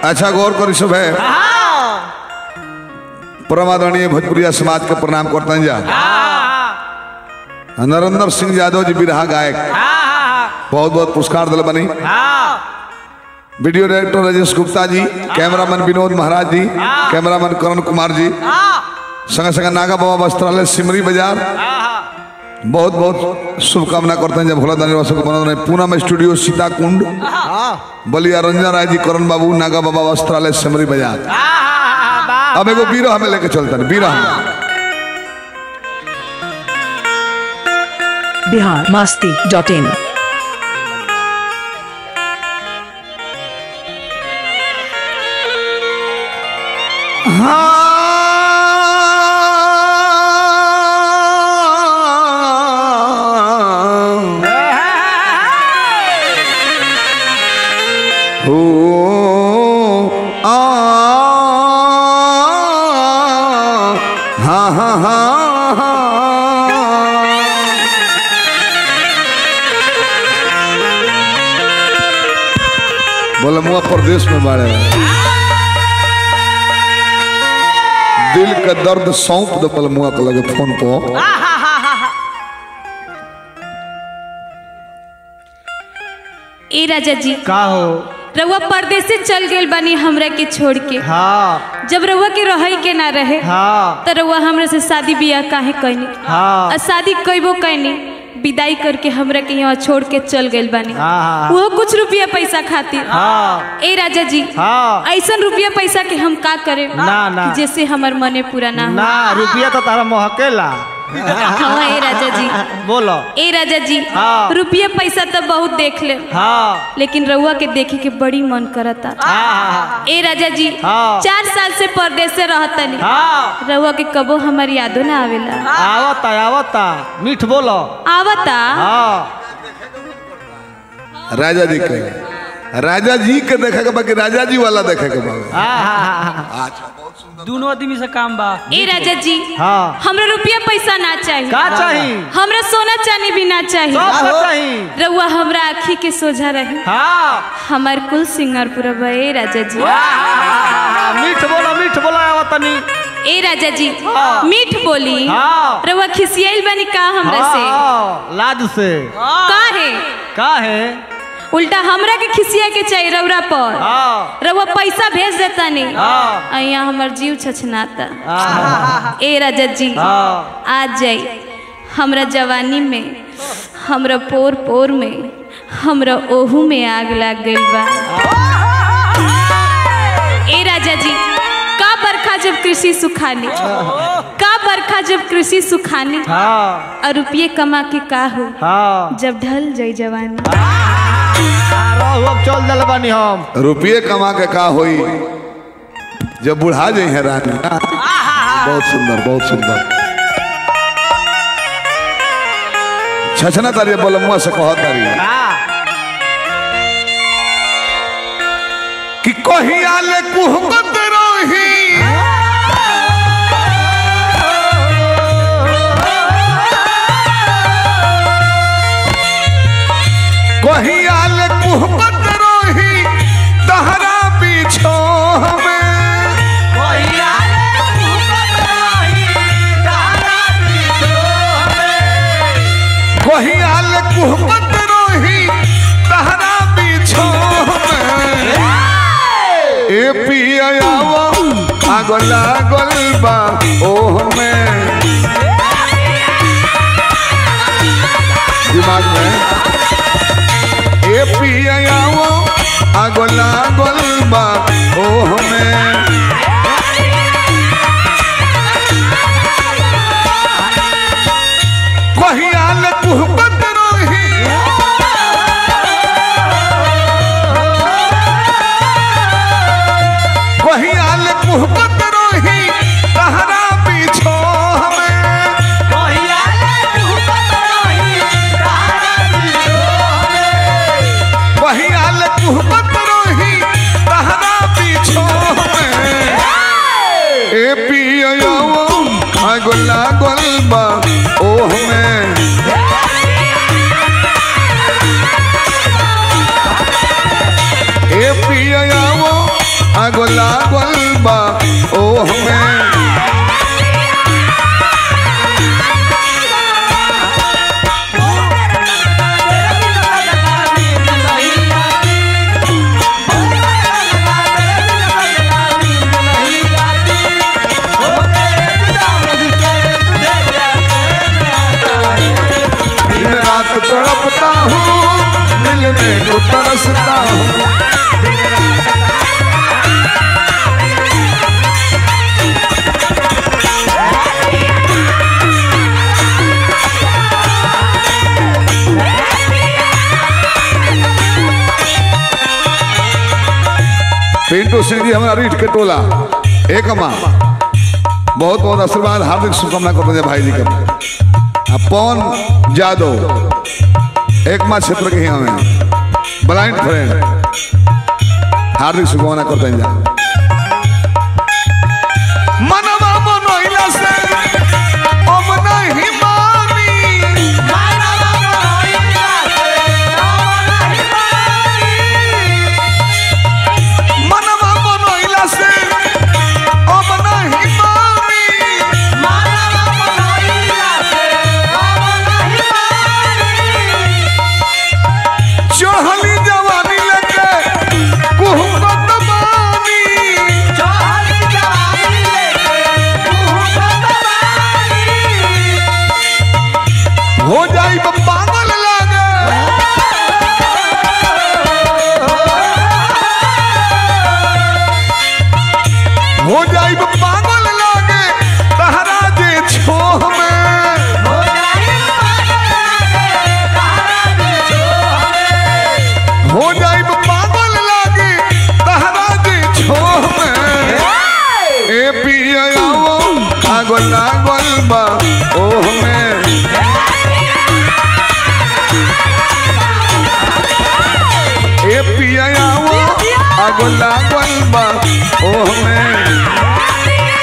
अच्छा गौर करी सब है परमादरणीय भोजपुरिया समाज के प्रणाम करते जा नरेंद्र सिंह यादव जी बिरहा गायक बहुत बहुत पुरस्कार दिल बनी वीडियो डायरेक्टर राजेश गुप्ता जी कैमरामैन विनोद महाराज जी कैमरामैन करण कुमार जी संगे संगे नागा बाबा वस्त्रालय सिमरी बाजार बहुत बहुत शुभकामना करते हैं जब भोला दानी वासो को बना रहे पूनम स्टूडियो सीता कुंड बलिया रंजन राय जी करण बाबू नागा बाबा वस्त्रालय सिमरी बाजार अब एगो बीरह में लेके चलते हैं बीरह में बिहार मास्ती डॉट इन हो आ हाँ हाँ हाँ बोले मुआ प्रदेश में बाड़े दिल का दर्द सौंप दो बोले मुआ के लगे फोन पर ए राजा जी का हो रउआ परदेश से चल गेल बानी हमरा के छोड़ के हाँ जब रउआ के रहे के ना रहे हाँ तो रउआ हमरा से शादी बियाह काहे कैनी हाँ और शादी कैबो कैनी विदाई करके हमरा के यहाँ छोड़ के चल गेल बानी हाँ। वो कुछ रुपया पैसा खातिर हाँ ए राजा जी हाँ ऐसा रुपया पैसा के हम का करे ना, ना। जैसे हमर मने पूरा ना हो ना रुपया तो तारा महकेला हाँ ए राजा जी बोलो ए राजा जी हाँ। रुपया पैसा तो बहुत देख ले हाँ लेकिन रउआ के देखे के बड़ी मन करता हाँ ए राजा जी हाँ। चार साल से परदेश से रहतनी हाँ रउआ के कबो हमार यादो ना आवेला आवता आवता मीठ बोलो आवता हाँ राजा जी के राजा जी के देखे के बाकी राजा जी वाला देखे के बा हाँ दोनों आदमी से काम बा ए राजा जी हाँ हमरा रुपया पैसा ना चाहिए का चाहिए हमरा सोना चांदी भी ना चाहिए सब का चाहिए रउआ हमरा आँखी के सोझा रहे हाँ हमार कुल सिंगार पूरा बा ए राजा जी मीठ बोलो मीठ बोलो आवतनी ए राजा जी हाँ। मीठ बोली हाँ रउआ खिसियाइल बनी का हमरा से हाँ, लाज से का है का है उल्टा हमरा के खिसिया के चाहिए रउरा पर हाँ रउआ पैसा भेज देता नहीं हाँ आ यहाँ हमर जीव छछनाता हाँ ए राजा जी हाँ आ जाई हमरा जवानी में हमरा पोर पोर में हमरा ओहू में आग लग गई बा ए राजा जी का बरखा जब कृषि सुखानी का बरखा जब कृषि सुखानी हाँ और रुपये कमा के का हो हाँ जब ढल जाई जवानी रहू अब चल दल बानी हम रुपये कमा के का होई जब बुढ़ा जाई है रानी बहुत सुंदर बहुत सुंदर छछना तारी बोलमुआ से कह तारी हाँ कि कहिया ले कुहकत रही कहिया ले कुहकत रही तहरा पीछो में कहिया ले कुहकत रही तहरा पीछो में ए पियावा आगो लागल बा ओह में दिमाग में ए पियावा आगो लागल बा ओह में कहिया ले कुहकत रही कहिया ले कुहकत रही तहरा पीछो हमें कहिया ले कुहकत रही तहरा पीछो हमें ए पियावा आगो लागल बा ओह में ए पियावा आगो लागल बा ओह में दिन रात तड़पता हूँ मिलने को तरसता हूँ पिंटू सिंह जी हमारा रीठ के टोला एक माँ बहुत बहुत आशीर्वाद हार्दिक शुभकामना करते हैं भाई जी के आ पवन यादव एक माँ क्षेत्र के ही हमें ब्लाइंड फ्रेंड हार्दिक शुभकामना करते हैं जा मनवा मनोइला से अब नहीं मानी मनवा मनोइला से अब नहीं मानी चढ़ली जवानी लेके कुहकत बानी हो जाई बा पागल लागे हो जाई बा पागल लागे तहरा जे छोह में हो जाई बा पागल लागे तहरा जे छोह में ए पिया आओ आगो लागल बा ओह में ए पिया आओ आगो लागल बा ओह में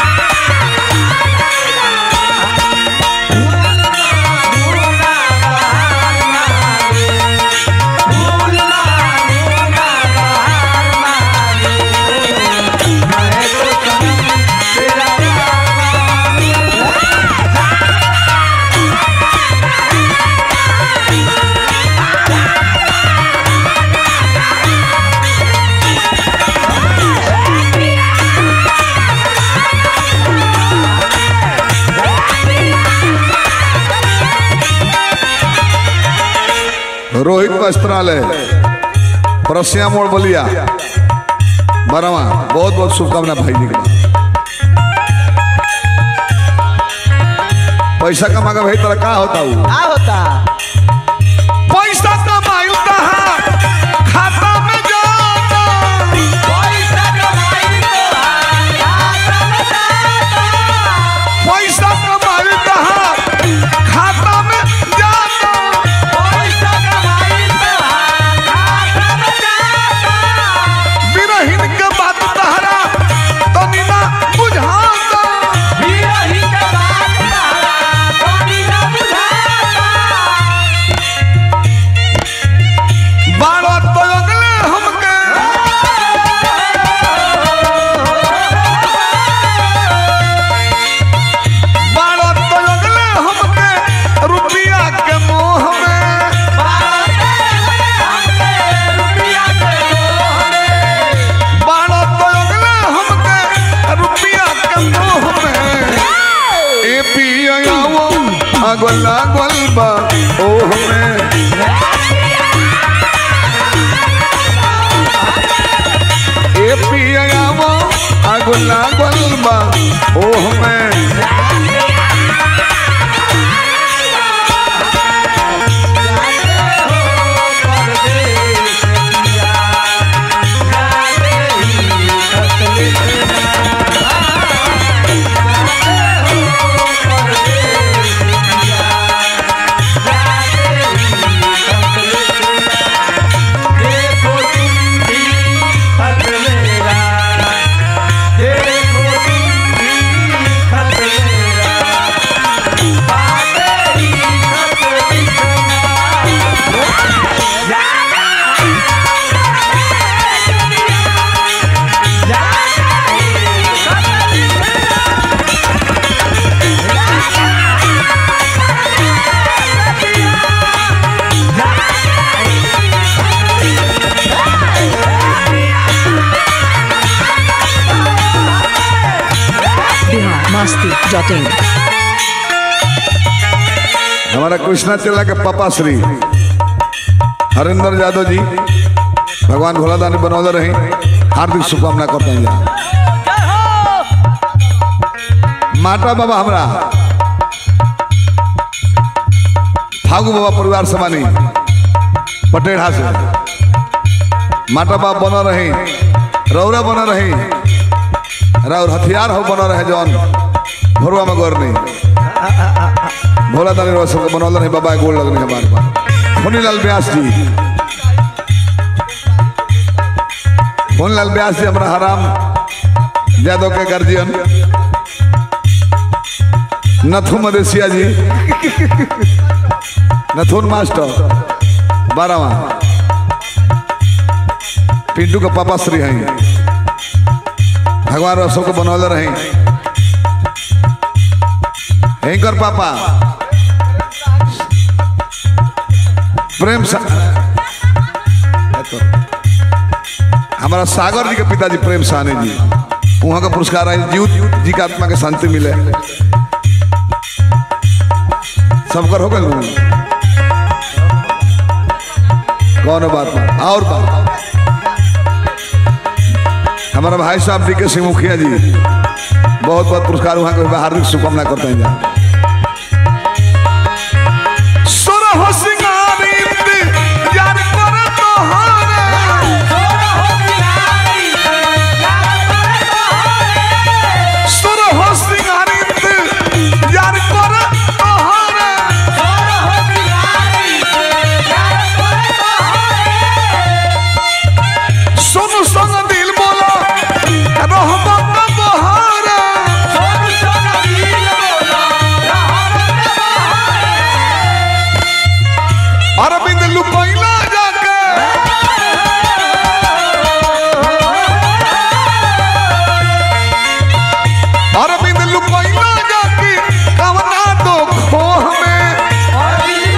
रोहित वस्त्रालय परसिया मोड़ बलिया बरवा बहुत बहुत शुभकामना भाई जी के पैसा कमा के भाई तेरा का होता हूँ का होता पैसा कमाई खाता में जाता पैसा कमाई खाता में जाता बिरहिन के बात तहरा तनी ना बुझाता बारह तो अगले हमके बारह तो अगले हमके रुपया के मोह में बारह तो अगले हमके रुपया के मोह में ए पिया आओ अगल अगल बा ओह में ए पिया आओ अगल अगल बा ओह में देखो तुम भी masti.in. हमारा कृष्णा चला के पापा श्री हरिंदर यादव जी भगवान भोला दानी बनौले रही हार्दिक शुभकामना करते हैं जा माता बाबा हमरा फागू बाबा परिवार समानी पटेढ़ा से माता बाबा बना रही रौरा बना रही रौर हथियार हो बना रहे जौन भरुआ में गौर नहीं भोला दानी रोज सबके बनौल रहे बाबा गोल लगने के बार बार मुनीलाल व्यास जी मुनीलाल व्यास जी हमारा हराम यादव के गार्जियन नथु मदेशिया जी नथुन मास्टर बारहवा पिंटू के पापा श्री हैं भगवान रोज सबके बनौले रहे एंकर पापा प्रेम सा हमारा सागर जी के पिताजी प्रेम साहनी जी वहाँ का पुरस्कार है जीव जी का आत्मा के शांति मिले सबकर हो गए कौन बात ना और बात हमारा भाई साहब डी के सिंह मुखिया जी बहुत बहुत पुरस्कार वहाँ के हार्दिक शुभकामना करते हैं जा सुरह सिंगारी यार कर तोहारे सुरह सिंगारी यार कर तोहारे सुन सुन दिल बोला रहमत बहारे अरविंद लुकैला जाके अरविंद लुकैला जाके कवना दो खोह में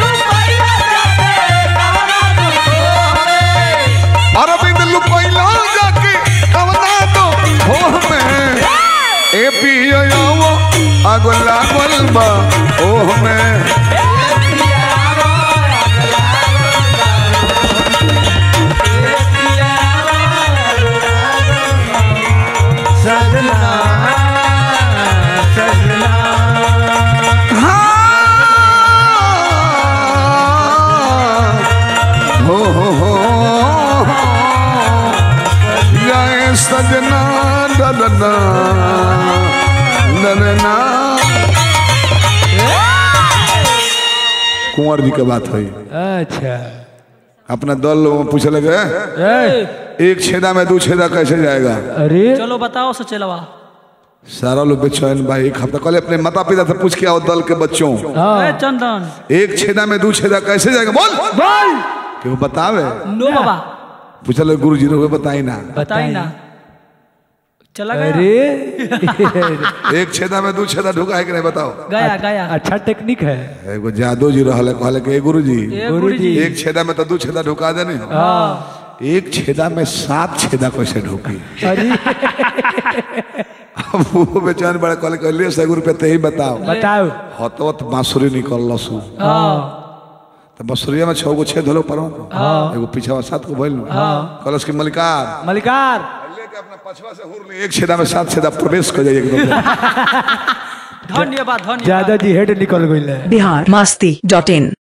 अरविंद लुकैला जाके कवना दो खोह में ए पियो अगला गोलबा ओह में सजना सजना हो हो हो जय सजना ददना ददना कुंवर जी के बात है अच्छा अपना दल लोगों में पूछे लगे ए, एक छेदा में दो छेदा कैसे जाएगा अरे चलो बताओ सचेलवा सारा लोग बेचैन भाई एक हफ्ता कल अपने माता पिता से पूछ के आओ दल के बच्चों ए चंदन एक छेदा में दो छेदा कैसे जाएगा बोल बोल कि वो बतावे नो बाबा पूछल गुरु जी ने बताई ना बताई ना चला गया अरे एक छेदा में दो छेदा ढुका है कि नहीं बताओ गया गया अच्छा टेक्निक है एगो जादू जी रहल कहले कि गुरु जी ए गुरु जी एक छेदा में तो दो छेदा ढुका देने हाँ एक छेदा में सात छेदा कैसे ढुकी अरे अब वो बेचारे बड़ा कहले कि ले सौ रुपया ते ही बताओ बताओ हतवत बांसुरी निकल लसु हाँ तो बांसुरिया में छह गो छेद होलो पर एगो पीछा सात गो भइल कलश की मलिकार मलिकार लेके अपना पछवा से हुर ली एक छेदा में सात छेदा प्रवेश कर जाइए एकदम धन्यवाद धन्यवाद ज्यादा जी हेड निकल गई Bihar masti.in.